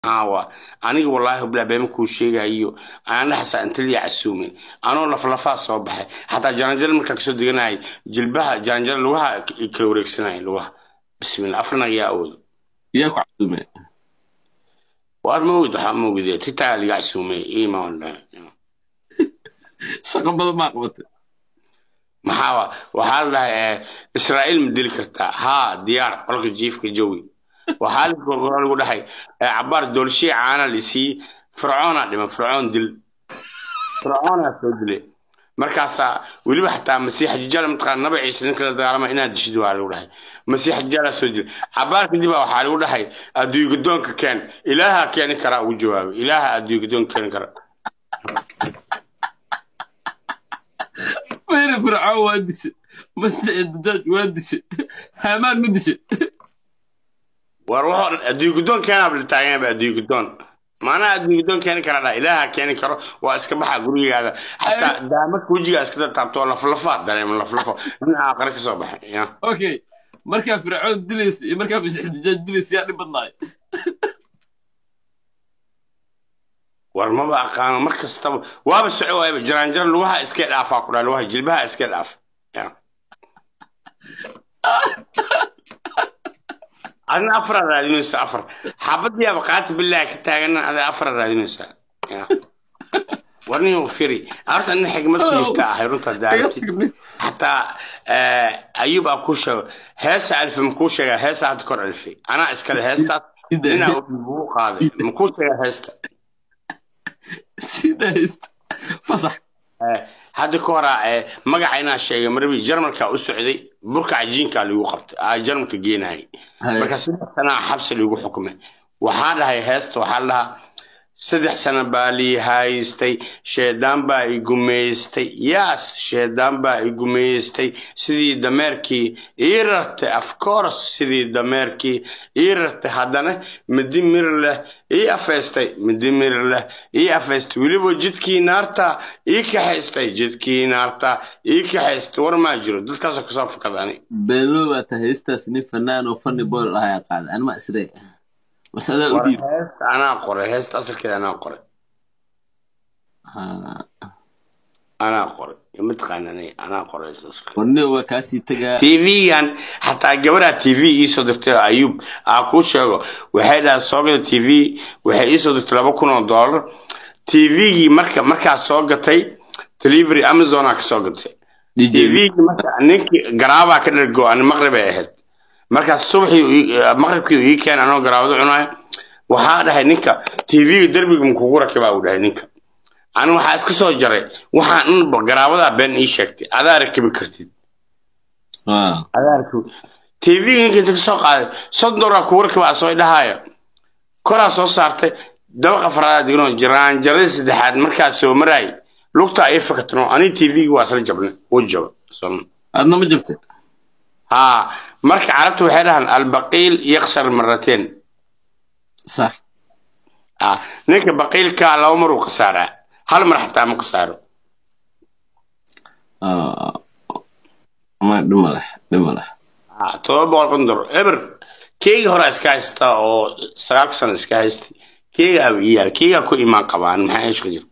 aawa aniga wallaahi bilaa beema kuu sheegayo aan dhaxasa intaliya casuumin anoo laflafaa soo baxay xataa jaranjaro markaa kasoo deganayay jilbaha jaranjaro lugaha i kala wareegsanaya lugaha bismillah afrana yaa awoodo yaa ku casuumay waar ma ogid waxaa ma ogide titaa liga casuumay imaan shaqo badan maa qabatay maxaa waxaa la dhahay eh, israa'iil ma dili kartaa haa diyaar qolka jiifka jawi waxaa la- lagu dhahay eh, cabaar doolshii caana lisii fircoona dhiman fircoon dil fircoonaa soo dilay markaasaa weliba xataa masiixa jijaal mataqaan naba ciise ninka la dagaalama inaad dishid waa lagu dhahay masiixa jijaalaa soo dilay cabaar kadib baa waxaa lagu dhahay adduunye gadoonka keen ilaaha keeni karaa ugu jawaabay ilaaha adduunye gadoonka keeni kara fayra fircoon waa dishay masiixi dajaaj waa dishay haamaan ma dishay war wuxuu adduunye guddoon keenaaba la taagan yahay adduunye guddoon maanaha adduunye guddoon keeni kara dha ilaaha keeni karo waa iska baxa gurigaada xataa daamadka wejigaa iska taabto laflafa dareema laflafo nin aaqare kasoo baxay ya okay markaa fircoon dilaysa iyo markaa masiixi dajaaj dilaysa yaa dhib badnaay war maba aqaano mar kastaba waaba soco waayaba jaraanjaro lugaha iska dhaafaa ku dhaa lugaha jilbaha iska dhaaf ya adina afara raadinaysa afar xabadiyaaba qaati bilaahi ka taagana ada afara raadinaysa ya warniyo firi horta nin xigmad ku jirta ahay runta iga daarati tagnay xataa eh, ayub aa kuu sheego heesa alfi makuu sheegaa heesa hadda kor alfi anaa iskale heestaas ninaa ugu qaaday makuu sheegaa heesta sida haysta fasax Eh, hadda ka horaa eh, magaca inaa sheegay marbi jarmalka u socday burka cajiinka lagu qabtay aa jarmalka geenayay marka saddex sanaa xabsi lagu xukumay waxaa dhahay heesta waxaa la dhahaa saddex sano baa lii haystay sheedaan baa i gumaystay yaas sheedaan baa i gumaystay sidii dameerkii ii rartay of course sidii dameerkii ii rartay haddana midi mir leh ii afaystay midi mir leh ii afaystay weliba jidkii naarta ii kaxaystay jidkii naarta ii kaxaystay war maa jiro dadkaasoo kasoo fakada ani beenlow baa tahay heystaas nin fanaan oo funny boy ahaa qaaday anima isre masadaa u war dhiib heesta anaa qoray heesta asalkeeda anaa qoray anaa qoray mataqaanani anaa qoray heesta asalkeeda warniyo waa kaasii tagaa tv-gan xataa gabadha tv iisoo dirtay ayub aa kuu sheego waxay dhahay soo gada tv waxay iisoo dirtay laba kun oo dollar tv-gii marka markaa soo gatay delivery amazonaa ka soo gatay dj tv-gii marka ninkii garaabaa ka dhergo ani maqrib ay ahayd markaas subaxii uu ii- maqribkii uu ii keenay anoo garaabado cunayo waxaa dhahay ninka tv-ga derbiga makugu rakibaa uu dhahay ninka ani waxaa iska soo jaray waxaan dhanba garaabadaa been ii sheegtay adaa rakibi kartid adaarku tv ninka inta kasoo qaaday soddon doolar kugu rakibaa soo dhahaayo koraa soo saartay dabaqa afraad digno jaraanjaradii saddexaad markaa soo maraay lugta ay fakatno ani tv-gi waa isla jabnay wuu jaba Soo- adna ma jabtay haa marka carabtu waxay dhahaan albaqiil yaksar marateen sax ah ninka baqiilka laba mar uu khasaaraa hal mar xataa ma khasaaro Ah, ma dhima leh dhima leh Ah, todoba boqol kun dolar eber keegi hore iska haysta oo sagaalka sano iska haystay keegaa ii yaal keegaa ku imaan qabaan maxaa ishka jira